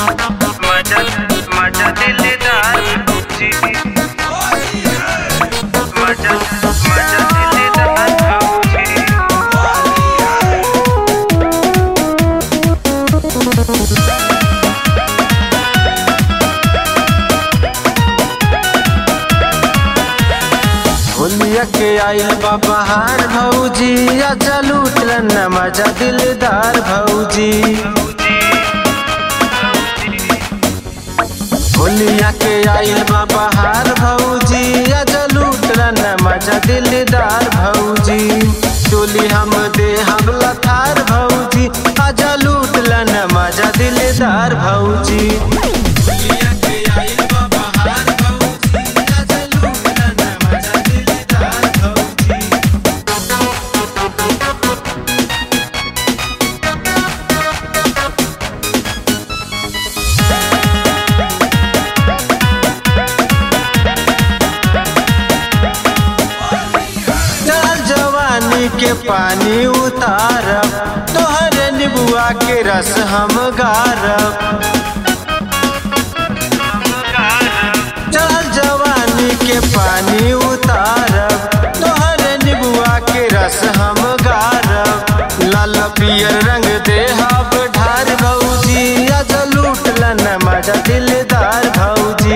मजा मजा दिलदार भौजी मजा मजा दिलदार भौजी होलिया के आइल बा बहार भौजी आजा लूटल न मजा दिलदार भौजी होलिया के आइल बा बहार भौजी आजा लूटल न मजा दिलदार भौजी चोली हम दे हम लथार भौजी आजा लूटल न मजा दिलदार भौजी होलिया के आइल बा बहार भौजी आजा लूटल न मजा दिलदार भौजी चल जवानी के पानी उतारब तोहरे निबुआ के रस हम गारब चल जवानी के पानी उतारब तोहरे निबुआ के रस हम गारब लाल पियर रंग देहब ढार भौजी आज लूट लन मजा दिलदार भौजी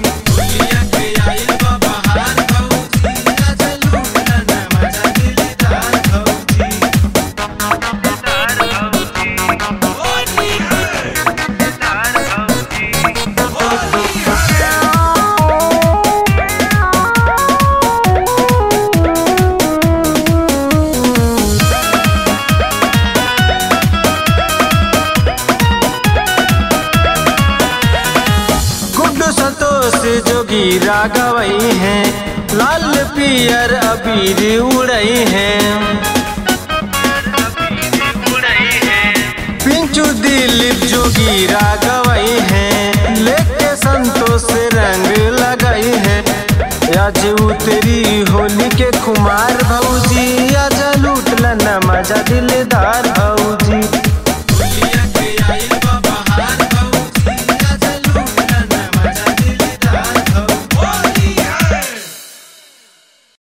गुड्डू संतोष जोगी रागवई हैं लाल पियर अबीर उड़ई हैं पिंचू दिलीप जोगी रागवई हैं लेके संतोष रंग लगई हैं आज उतरी होली के कुमार भौजी आज लूट न मजा दिल